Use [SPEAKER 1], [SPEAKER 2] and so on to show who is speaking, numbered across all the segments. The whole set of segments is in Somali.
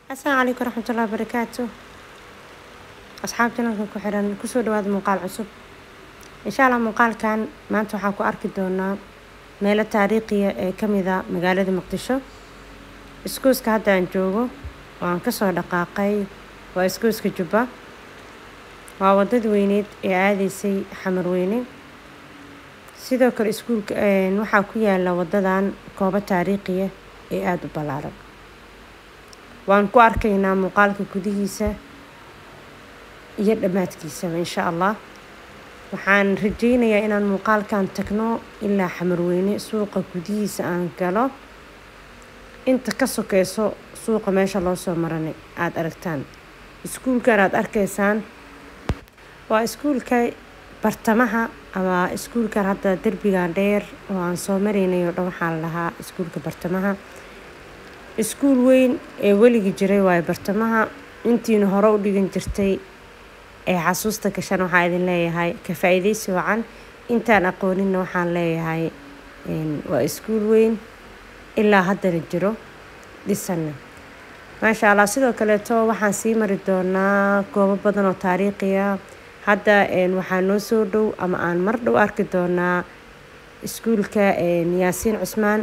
[SPEAKER 1] asalaamu calaykum waraxmatullahi wabarakaatu asxaab janalka ku xiran kusoo dhawaada muuqaal cusub insha allah muuqaalkan maanta waxaan ku arki doonaa meelo taariikhiya ee kamida magaalada muqdisho iskuuska hadda aan joogo oo aan kasoo dhaqaaqay waa iskuuska jubba waa wadadii weyneed ee aadaysay xamarweyne sidoo kale iskuulka waxaa ku yaala wadadan goobo taariikhiya ee aada u ballaaran waan ku arkaynaa muuqaalka gudihiisa iyo dhammaadkiisaba insha allah waxaan rajeynayaa inaan muuqaalkan tagno ilaa xamarweyne suuqa gudihiisa aan galo inta ka sokeyso suuqa meesha loo soo maranay aada aragtaan iskuulkan aada arkaysaan waa iskuulka bartamaha ama iskuulkan hadda derbigan dheer oo aan soo maraynay oo dhan waxaa la lahaa iskuulka bartamaha iskuul weyn ee weligii jiray waayo bartamaha intiina hore u dhigan jirtay ee xasuusta gashan waxaa idin leeyahay ka faa-iideysi wacan intaan aqooninna waxaan leeyahay waa iskuul weyn ilaa haddana jiro dhisanna maasha allah sidoo kaleeto waxaan sii mari doonaa goobo badan oo taariikhiya hadda waxaa noo soo dhow ama aan mar dhow arki doonaa iskuulka yaasiin cusmaan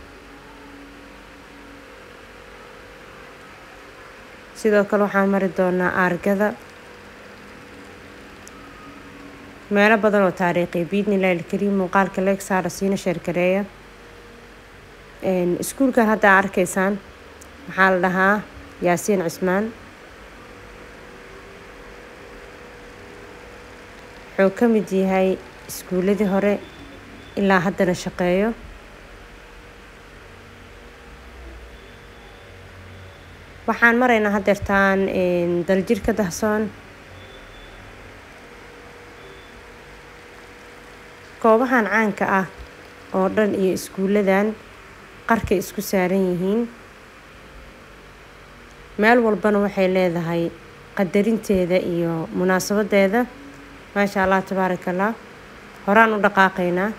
[SPEAKER 1] sidoo kale waxaan mari doonaa aargada meelo badan oo taariikhiya biidnillahi ilkariim muuqaalka leeg saara siina sheergareeya iskuulkan hadda a arkaysaan waxaa la dhahaa yaasiin cismaan wuxuu ka mid yahay iskuuladii hore ilaa haddana shaqeeyo waxaan maraynaa haddeertaan daljirka dahsoon goobahan caanka ah oo dhan iyo iskuuladan qarkay isku saaran yihiin meel walbana waxay leedahay qadarinteeda iyo munaasabadeeda maasha allah tabaaraka allah horaan u dhaqaaqaynaa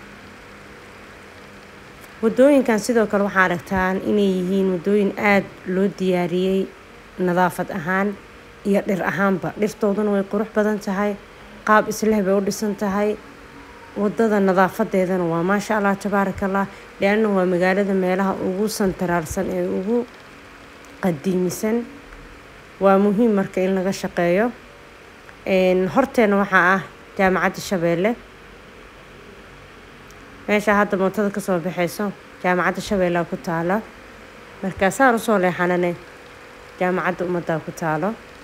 [SPEAKER 1] waddooyinkan sidoo kale waxaa aragtaan inay yihiin waddooyin aada loo diyaariyey nadaafad ahaan iyo dhir ahaanba dhirtooduna way qurux badan tahay qaab isleh bay u dhisan tahay waddada nadaafadeedana waa maasha allah tabaaraka allah leanna waa magaalada meelaha ugu santaraarsan ee ugu qadiimisan waa muhiim marka in laga shaqeeyo horteena waxaa ah jaamacadda shabeelle meesha hadda mootada kasoo baxayso jaamacadda shabeellea ku taala markaasaan usoo leexanane jaamacadda ummaddaa ku taalo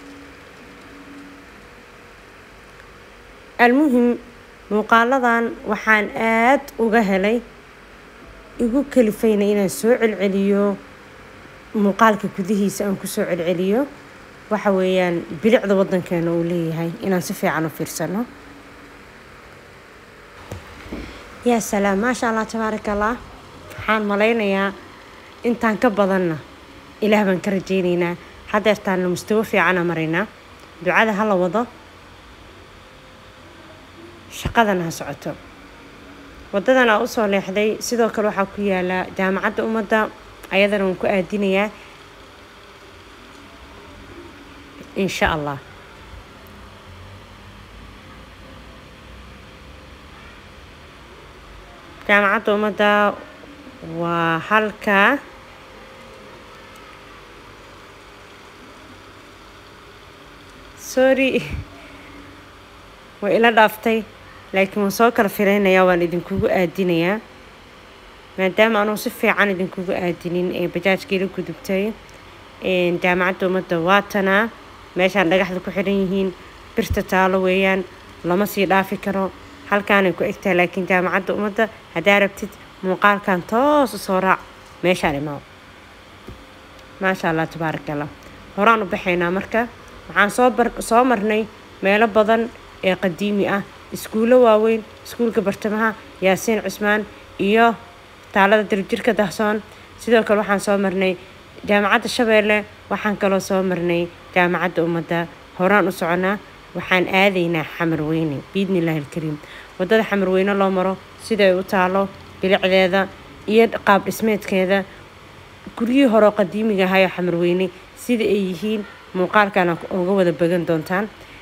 [SPEAKER 1] almuhim muuqaaladan waxaan aada uga helay igu kalifayna inaan soo celceliyo muuqaalka gudihiisa aan kusoo celceliyo waxa weeyaan bilicda waddankeena uu leeyahay inaan si fiican u fiirsano yaa salaam maasha allah tabaaraka allah waxaan malaynayaa intaan ka badanna ilaah baan ka rajeyneynaa haddeertaanna mustawo fiicana maraynaa ducada ha la wado shaqadana ha socoto waddadan aa usoo leexday sidoo kale waxaa ku yaala jaamacadda ummadda ayadana waan ku aadinayaa insha allah jaamacadda ummadda waa halka sorry way ila dhaaftay laakiin waan soo kala fireynayaa waan idinkugu aadinayaa maadaama anugu si fiican idinkugu aadinin ee bajaajkii la gudubtay jaamacadda ummadda waatanaa meeshaan dhagaxda ku xiran yihiin birta taalo weeyaan lama sii dhaafi karo halkaanay ku egtahay laakiin jaamacadda ummadda haddaa rabtid muuqaalkan toos u soo raac meeshaan imaao maasha allah tabaaraka allah horaan u baxaynaa marka waxaan soo bar soo marnay meelo badan ee qadiimi ah iskuullo waaweyn iskuulka bartamaha yaasiin cusmaan iyo taalada daljirka dahsoon sidoo kale waxaan soo marnay jaamacadda shabeelle waxaan kaloo soo marnay jaamacadda ummadda horaan u soconaa waxaan aadaynaa xamarweyne biidnillahi ilkariim waddada xamarweyne loo maro siday u taalo bilicdeeda iyo qaab dhismeedkeeda guryihii horeo qadiimiga ahayo xamarweyne sida ay yihiin muuqaalkana uga wada bagan doontaan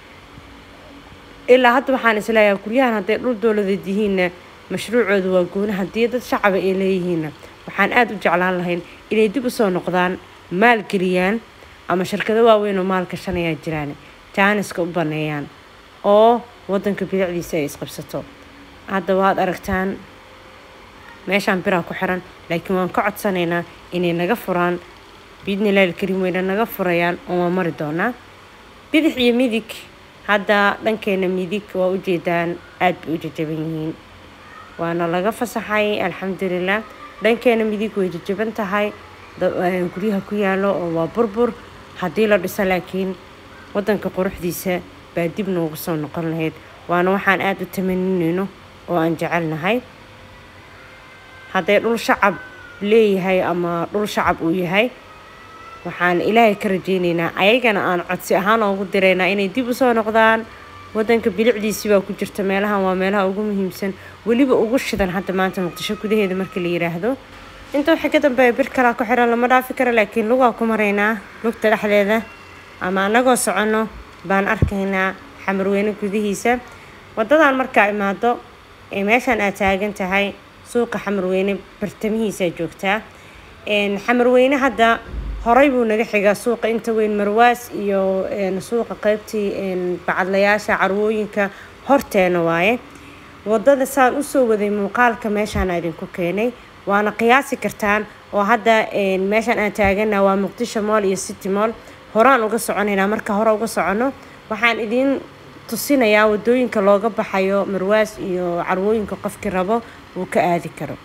[SPEAKER 1] ilaa hadda waxaan isleeyahay guryahan hadday dhul dowladeed yihiinna mashruucooda waa gooni haddii dad shacaba ay leeyihiinna waxaan aada u jeclaan lahayn inay dib usoo noqdaan maalgeliyaan ama shirkado waaweyn oo maal gashanayaa jiraan jaaniska u baneeyaan oo wadanka bidacdiisa ay isqabsato hadda waad aragtaan meeshaan biraa ku xiran laakiin waan ka codsanaynaa inay naga furaan biidnilahi alkariim weyna naga furayaan oo waan mari doonaa bidix iyo midig hadda dhankeena midig waa ujeedaan aada bay u jajaban yihiin waana laga fasaxay alxamdulilah dhankeena midig way jajaban tahay guryaha ku yaalo oo waa burbur haddii la dhiso laakiin wadanka quruxdiisa baa dib noogu soo noqon lahayd waana waxaan aada u tamaninayno oo aan jecelnahay hadday dhul shacab leeyahay ama dhul shacab uu yahay waxaan ilaahay ka rajeyneynaa ayagana aan codsi ahaan oogu diraynaa inay dib usoo noqdaan wadanka bilicdiisii baa ku jirta meelahan waa meelaha ugu muhiimsan weliba ugu shidan hadda maanta muqdisho gudaheeda marka la yiraahdo inta waxay ka dambeeya bir kalaa ku xiran lama dhaafi karo laakiin lugaa ku maraynaa lugta dhexdeeda ama anagoo soconno baan arkaynaa xamarweyne gudihiisa wadadan markaa imaado ee meeshaan aad taagan tahay suuqa xamarweyne bartamihiisaa joogtaa xamarweyne hadda horay buu naga xigaa suuqa inta weyn marwaas iyo suuqa qeybtii bacadlayaasha carwooyinka horteena waaye wadada saan usoo waday muuqaalka meeshaan idinku keenay waana qiyaasi kartaan oo hadda meeshaan aan taagana waa muqdisho mool iyo city mool horaan uga soconaynaa marka hore uga soconno waxaan idiin tusinayaa wadooyinka looga baxayo marwaas iyo carwooyinka qofkii rabo uu ka aadi karo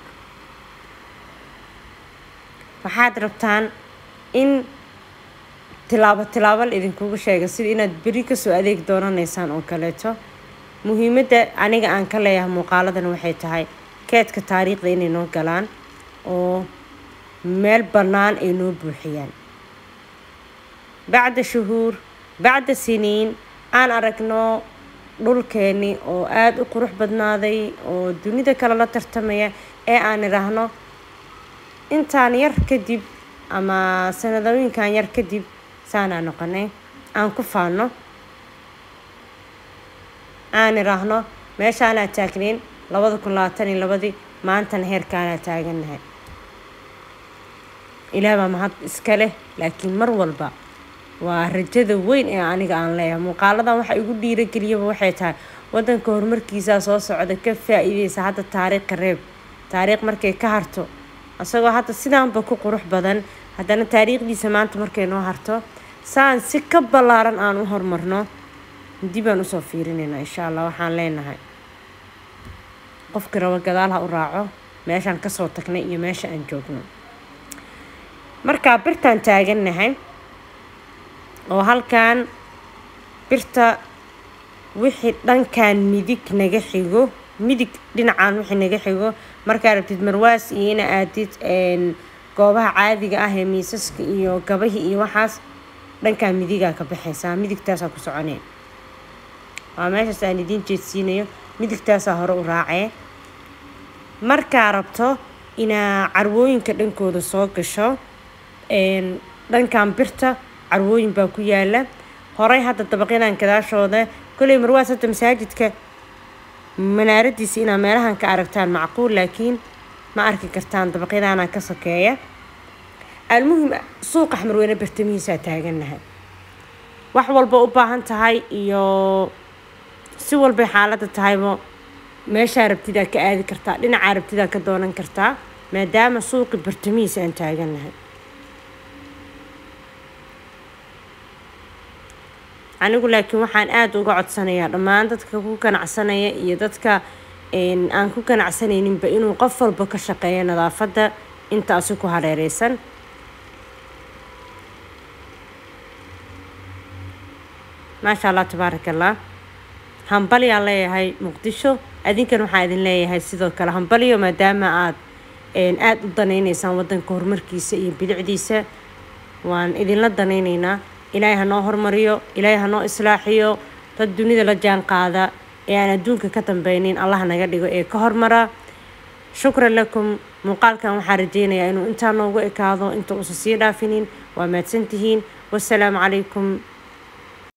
[SPEAKER 1] waxaad rabtaan in tilaabo tilaabo la idinkugu sheega sida inaad beri kasoo adeeg doonanaysaan oo kaleeto muhiimadda aniga aan ka leeyahay muuqaaladan waxay tahay keedka taariikhda inay noo galaan oo meel bannaan ay noo buuxiyaan bacda shuhuur bacda siniin aan aragno dhulkeeni oo aada u qurux badnaaday oo dunida kale la tartamaya ee aan idhaahno intaan yar kadib ama sanadooyinkan yar kadib saanaa noqonay aan ku faano aan idhaahno meeshaanaa taagnayn labada kun labaatan iyo labadii maantana heerkaanaa taagannahay ilaah baa mahad iska leh laakiin mar walba waa rajada weyn ee aniga aan leeyahay muuqaaladan waxa igu dhiirageliyaba waxay tahay wadanka horumarkiisaa soo socda ka faa-iideysa hadda taariikha reeb taariikh markay ka harto isagoo hadda sidaanba ku qurux badan haddana taariikhdiisa maanta markay noo harto saan si ka ballaaran aan u horumarno dibaan usoo fiirinaynaa insha allah waxaan leenahay qofkii rabo gadaal ha u raaco meeshaan kasoo tagnay iyo meesha aan joogno markaa birtaan taagannahay oo halkan birta wixii dhankan midig naga xigo midig dhinacaan wixii naga xigo markaa rabtid marwaas iyo ina aadid goobaha caadiga ah ee miisaska iyo gabahii iyo waxaas dhankaa midigaa ka baxaysaa midigtaasaa ku soconee waa meeshaas aan idiin jeedsiinayo midigtaasaa hore u raacee markaa rabto inaa carwooyinka dhankooda soo gasho dhankan birta carwooyin baa ku yaala horey hadda dabaqyadan gadaashooda koley marwaas hadda masaajidka manaaradiisa inaa meelahan ka aragtaan macquul laakiin ma arki kartaan dabaqyadaana ka sokeeya almuhim suuqa xmarweyne bartamihiisaa taagannahay wax walba u baahan tahay iyo si walbay xaaladda tahayba meeshaa rabtidaa ka aadi kartaa dhinacaa rabtidaa ka doonan kartaa maadaama suuqi bartamihiisa aan taagannahay anigu laakiin waxaan aada uga codsanayaa dhammaan dadka ku ganacsanaya iyo dadka aan ku ganacsanayninba inuu qof walba ka shaqeeyo nadaafadda intaasi ku hareereysan maasha allah tabaaraka allah hambalyaan leeyahay muqdisho adinkan waxaa idin leeyahay sidoo kale hambalyo maadaama aad aada u danayneysaan wadanka horumarkiisa iyo bilicdiisa waan idinla danayneynaa ilaahay hanoo hormariyo ilaahay hanoo islaaxiyo dad dunida la jaan qaada ee aan adduunka ka dambeynin allah naga dhigo ee ka hormara shukran lakum muuqaalkan waxaan rajeynayaa inuu intaa noogu ekaado inta uusan sii dhaafinin waa mahadsantihiin wasalaamu calaykum